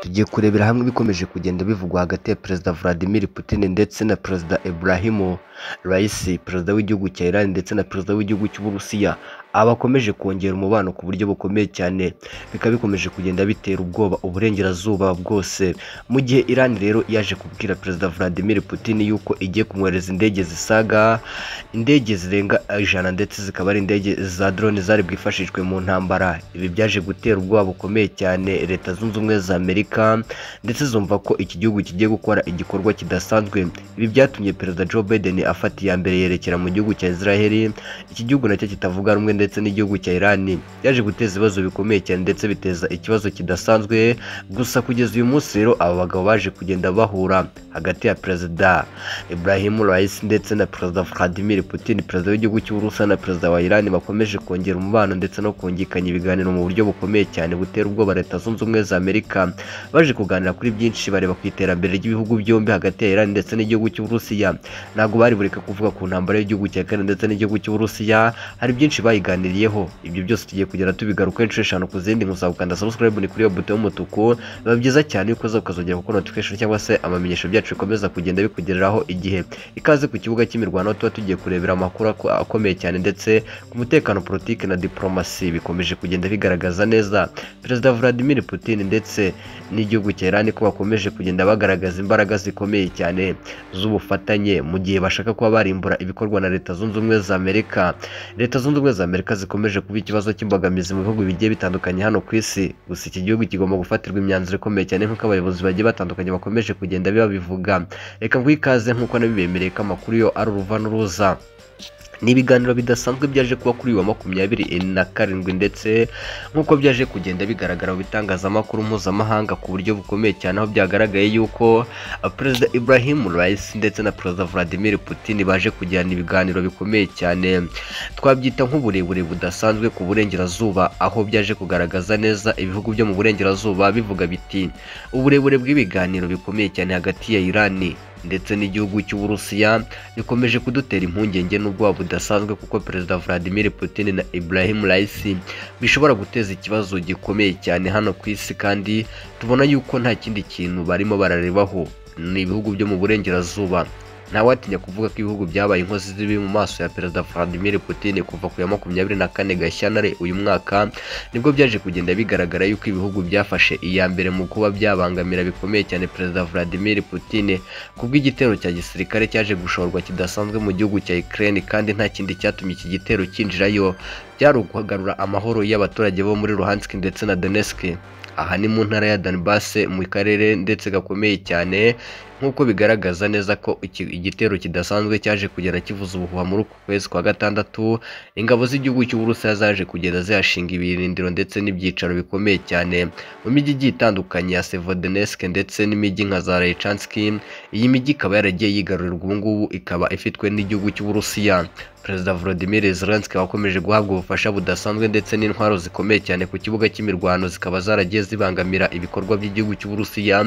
Tugiye kurebera hamwe ibikomeje kugenda bivugwa hagati ya Perezida Vladimir Putin ndetse na Perezida Ibrahimo Raisi, Perezida w'igihugu cya Iran ndetse na Perezida w'igihugu cy'Uburusiya, aba bakomeje kongera umubano ku buryo bukomeye cyane, bikaba bikomeje kugenda bitera ubwoba uburengerazuba bwose, mu gihe Iran rero yaje kubwira Perezida Vladimir Putin yuko igiye kumwohereza indege zisaga indege zirenga ijana ndetse zikaba ari indege za drone zari bwifashishwe mu ntambara, ibi byaje gutera ubwoba bukomeye cyane Leta Zunze Ubumwe za Amerika ndetse zumva ko iki gihugu kigiye gukora igikorwa kidasanzwe, ibi byatumye Perezida Joe Biden afata iya mbere yerekera mu gihugu cya Israel, iki gihugu nacyo kitavuga rumwe ndetse n'igihugu cya Iran, byaje guteza ibibazo bikomeye cyane ndetse biteza ikibazo kidasanzwe, gusa kugeza uyu munsi rero aba bagabo baje kugenda bahura hagati ya Perezida Ibrahim Raisi ndetse na Perezida Vladimir Putin, Perezida w'igihugu cy'Uburusiya na Perezida wa Iran bakomeje kongera umubano ndetse no kungikanya ibiganiro mu buryo bukomeye cyane butera ubwoba Leta Zunze Ubumwe za Amerika, baje kuganira kuri byinshi bareba ku iterambere ry'ibihugu byombi hagati ya Iran ndetse n'igihugu cy'Uburusiya, ntabwo bari bureka kuvuga ku ntambara y'igihugu cya Kane ndetse n'igihugu cy'Uburusiya, hari byinshi bayiganiriyeho, ibyo byose tugiye kugera tubigaruka inshuro eshanu ku zindi, gusa gukanda subscribe ni kuri iyo buto y'umutuku, biba byiza cyane yuko uza ukazongera kuko notification cyangwa se amamenyesho byacu bikomeza kugenda bikugereraho igihe ikaze ku kibuga cy'imirwano tuba tugiye kurebera amakuru ako- akomeye cyane ndetse ku mutekano politiki na diplomasi bikomeje kugenda bigaragaza neza Perezida Vladimir Putin ndetse n'igihugu cya Iran ko bakomeje kugenda bagaragaza imbaraga zikomeye cyane z'ubufatanye mu gihe bashaka kuba barimbura ibikorwa na Leta Zunze Ubumwe za Amerika Leta Zunze Ubumwe za Amerika zikomeje kuba ikibazo cy'imbogamizi mu bihugu bigiye bitandukanye hano ku isi gusa iki gihugu kigomba gufatirwa imyanzuro ikomeye cyane nk'uko abayobozi bagiye batandukanye bakomeje kugenda babivuga reka nguhe ikaze nk'uko nabibemereye ko amakuru yo ari uruva n'uruza ni ibiganiro bidasanzwe byaje kuba kuri uyu wa makumyabiri na karindwi ndetse nk'uko byaje kugenda bigaragara mu bitangazamakuru mpuzamahanga ku buryo bukomeye cyane aho byagaragaye yuko uh, perezida Ibrahim Raisi ndetse na perezida Vladimir Putin baje kugirana ibiganiro bikomeye cyane twabyita nk'uburebure budasanzwe ku burengerazuba aho byaje kugaragaza neza ibihugu byo mu burengerazuba bivuga biti uburebure bw'ibiganiro bikomeye cyane hagati ya Irani ndetse n'igihugu cy'Uburusiya bikomeje kudutera impungenge n'ubwoba budasanzwe kuko Perezida Vladimir Putin na Ibrahim Raisi bishobora guteza ikibazo gikomeye cyane hano ku isi kandi tubona yuko nta kindi kintu barimo bararebaho ni ibihugu byo mu burengerazuba ntawatinya kuvuga ko ibihugu byabaye inkozi z'ibibi mu maso ya Perezida Vladimir Putin kuva ku ya makumyabiri na kane Gashyantare uyu mwaka nibwo byaje kugenda bigaragara yuko ibihugu byafashe iya mbere mu kuba byabangamira bikomeye cyane Perezida Vladimir Putin kubwo igitero cya gisirikare cyaje gushorwa kidasanzwe mu gihugu cya Ukraine kandi nta kindi cyatumye iki gitero cyinjirayo byari ukugarura amahoro y'abaturage bo muri Luhansk ndetse na Donetsk aha ni mu ntara ya Donbass mu karere ndetse gakomeye cyane nk'uko bigaragaza neza ko iki- igitero kidasanzwe cyaje kugera kivuza ubuhuha muri uku kwezi kwa gatandatu ingabo z'igihugu cy'Uburusiya zaje kugenda zihashinga ibirindiro ndetse n'ibyicaro bikomeye cyane mu mijyi igiye itandukanye ya Sevodenesk ndetse n'imijyi nka za Lychansky iyi mijyi ikaba yaragiye yigarurwa ubu ngubu ikaba ifitwe n'igihugu cy'Uburusiya Perezida Volodymyr Zelensky wakomeje guhabwa ubufasha budasanzwe ndetse n'intwaro zikomeye cyane ku kibuga cy'imirwano zikaba zaragiye zibangamira ibikorwa by'igihugu cy'Uburusiya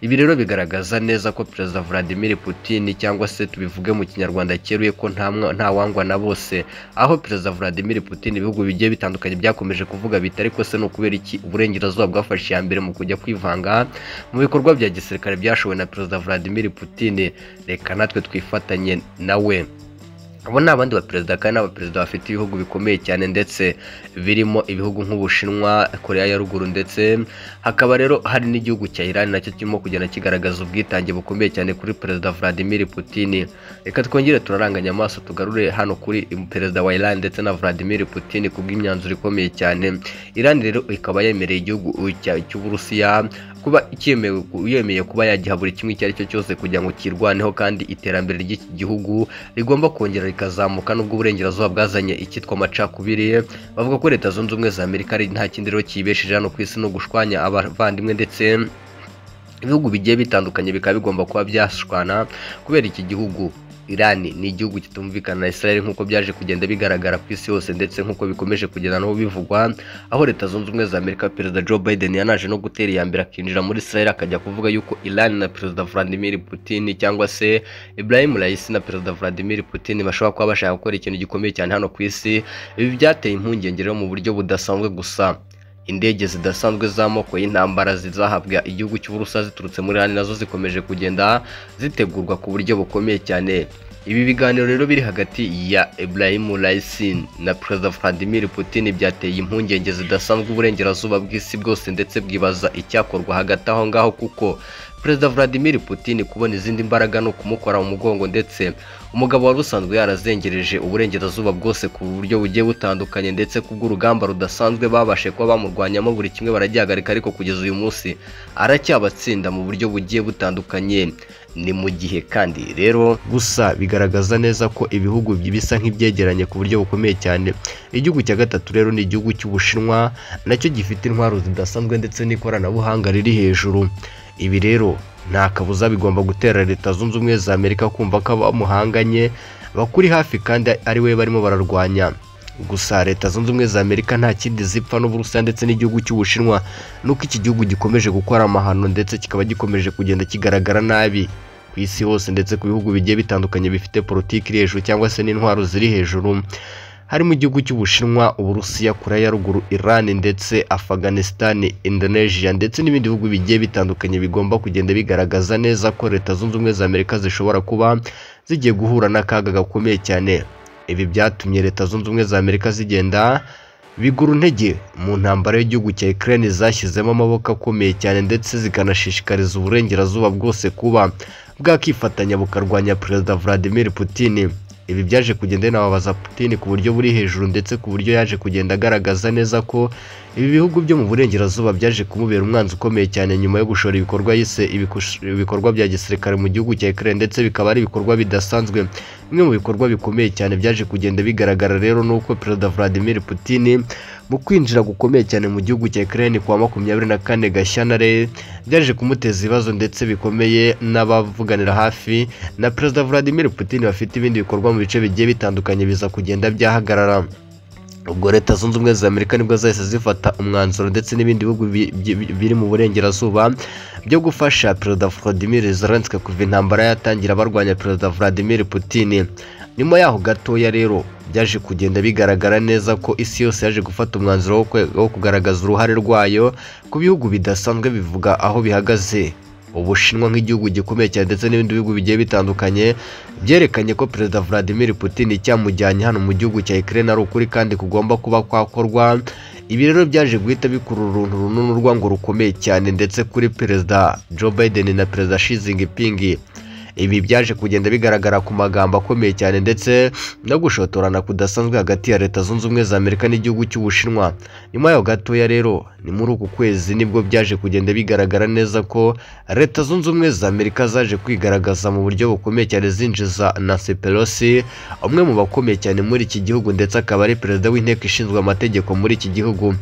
ibi rero bigaragaza neza ko Perezida Vladimir Putin cyangwa se tubivuge mu kinyarwanda cyeruye ko nta mwa- nta wangwa na bose aho Perezida Vladimir Putin ibihugu bigiye bitandukanye byakomeje kuvuga biti ariko se ni ukubera iki uburengerazuba bwafashe iya mbere mu kujya kwivanga mu bikorwa bya gisirikare byashowe na Perezida Vladimir Putin reka natwe twifatanye nawe abo ni abandi baperezida kandi ni abaperezida bafite ibihugu bikomeye cyane ndetse birimo ibihugu nk'ubushinwa koreya ya ruguru ndetse hakaba rero hari n'igihugu cya iran nacyo kirimo kugenda kigaragaza ubwitange bukomeye cyane kuri perezida vladimir putin reka twongere turaranganya amaso tugarure hano kuri perezida wa iran ndetse na vladimir putin ku bw'imyanzuro ikomeye cyane iran rero ikaba yemereye igihugu cya- cy'uburusiya kuba cyemewe yemeye kuba yagiha buri kimwe icyo ari cyo cyose kugira ngo kirwaneho kandi iterambere ry'iki gihugu rigomba kongera rikazamuka nubwo uburengerazuba bwazanye icyitwa amacakubiri bavuga ko leta zunze ubumwe za amerika ari nta kindi rero kiyibesheje hano ku isi no gushwanya abavandimwe ndetse ibihugu bigiye bitandukanye bikaba bigomba kuba byashwana kubera iki gihugu Iran ni igihugu kitumvikana na Israel nk'uko byaje kugenda bigaragara ku isi yose ndetse nk'uko bikomeje kugenda n'aho bivugwa aho leta zunze ubumwe za Amerika perezida Joe Biden yanaje no gutera iya mbere akinjira muri Israel akajya kuvuga yuko Iran na perezida Vladimir Putin cyangwa se Ibrahim Raisi na perezida Vladimir Putin bashobora kuba bashaka gukora ikintu gikomeye cyane hano ku isi ibi byateye impungenge rero mu buryo budasanzwe gusa indege zidasanzwe z'amoko y'intambara zizahabwa igihugu cy'uburusa ziturutse muri Iran nazo zikomeje kugenda zitegurwa ku buryo bukomeye cyane ibi biganiro rero biri hagati ya Ibrahim Raisi na Perezida Vladimir Putin byateye impungenge zidasanzwe uburengerazuba bw'isi bwose ndetse bwibaza icyakorwa hagati aho ngaho kuko Perezida Vladimir Putin kubona izindi mbaraga ni ukumukora mu mugongo ndetse umugabo wari usanzwe yarazengereje uburengerazuba bwose ku buryo bugiye butandukanye ndetse kubw'urugamba rudasanzwe babashe kuba bamurwanyamo buri kimwe baragihagarika ariko kugeza uyu munsi aracyabatsinda mu buryo bugiye butandukanye ni mu gihe kandi rero gusa bigaragaza neza ko ibihugu bisa nk'ibyegeranye ku buryo bukomeye cyane igihugu cya gatatu rero ni igihugu cy'ubushinwa nacyo gifite intwaro zidasanzwe ndetse n'ikoranabuhanga riri hejuru ibi rero nta kabuza bigomba gutera leta zunze ubumwe za amerika kumva ko bamuhanganye bakuri hafi kandi ari we barimo bararwanya gusa leta zunze ubumwe za amerika nta kindi zipfa n'uburusiya ndetse n'igihugu cy'ubushinwa nuko iki gihugu gikomeje gukora amahano ndetse kikaba gikomeje kugenda kigaragara nabi ku isi hose ndetse ku bihugu bigiye bitandukanye bifite politiki iri hejuru cyangwa se n'intwaro ziri hejuru harimo igihugu cy'ubushinwa uburusiya korea ya ruguru iran ndetse afghanistan indonesia ndetse n'ibindi bihugu bigiye bitandukanye bigomba kugenda bigaragaza neza ko leta zunze ubumwe za amerika zishobora kuba zigiye guhura n'akaga gakomeye cyane ibi byatumye leta zunze ubumwe za amerika zigenda bigura intege mu ntambara y'igihugu cya Ukraine zashyizemo amaboko akomeye cyane ndetse zikanashishikariza uburengerazuba bwose kuba bwakifatanya bukarwanya perezida Vladimir Putin ibi byaje kugenda binababaza Putin ku buryo buri hejuru ndetse ku buryo yaje kugenda agaragaza neza ko ibi bihugu byo mu burengerazuba byaje kumubera umwanzi ukomeye cyane nyuma yo gushora ibikorwa yise ibikush- ibikorwa bya gisirikare mu gihugu cya Ukraine ndetse bikaba ari ibikorwa bidasanzwe bimwe mu bikorwa bikomeye cyane byaje kugenda bigaragara rero ni uko perezida Vladimir Putin mu kwinjira gukomeye cyane mu gihugu cya Ukraine kwa makumyabiri na kane Gashyantare byaje kumuteza ibibazo ndetse bikomeye n'abavuganira hafi na perezida Vladimir Putin bafite ibindi bikorwa mu bice bigiye bitandukanye biza kugenda byahagarara ubwo leta zunze ubumwe za amerika nibwo zahise zifata umwanzuro ndetse n'ibindi bihugu bi- bi- biri mu burengerazuba byo gufasha perezida Vladimir Zelensky kuva intambara yatangira barwanya perezida Vladimir Putin nyuma yaho gatoya rero byaje kugenda bigaragara neza ko isi yose yaje gufata umwanzuro wo kwe- wo kugaragaza uruhare rwayo ku bihugu bidasanzwe bivuga aho bihagaze ubushinwa nk'igihugu gikomeye cyane ndetse n'ibindi bihugu bigiye bitandukanye byerekanye ko perezida Vladimir Putin icyamujyanye hano mu gihugu cya Ukraine ari ukuri kandi kugomba kuba kwakorwa ibi rero byaje guhita bikurura uruntu rununurwa ngo rukomeye cyane ndetse kuri perezida Joe Biden na perezida Xi Jinping ibi byaje kugenda bigaragara ku magambo akomeye cyane ndetse no gushotorana kudasanzwe hagati ya leta zunze ubumwe za amerika n'igihugu cy'ubushinwa nyuma yaho gatoya rero ni muri uku kwezi nibwo byaje kugenda bigaragara neza ko leta zunze ubumwe za amerika zaje kwigaragaza mu buryo bukomeye cyane zinjiza nancy pelosi umwe mu bakomeye cyane muri iki gihugu ndetse akaba ari perezida w'inteko ishinzwe amategeko muri iki gihugu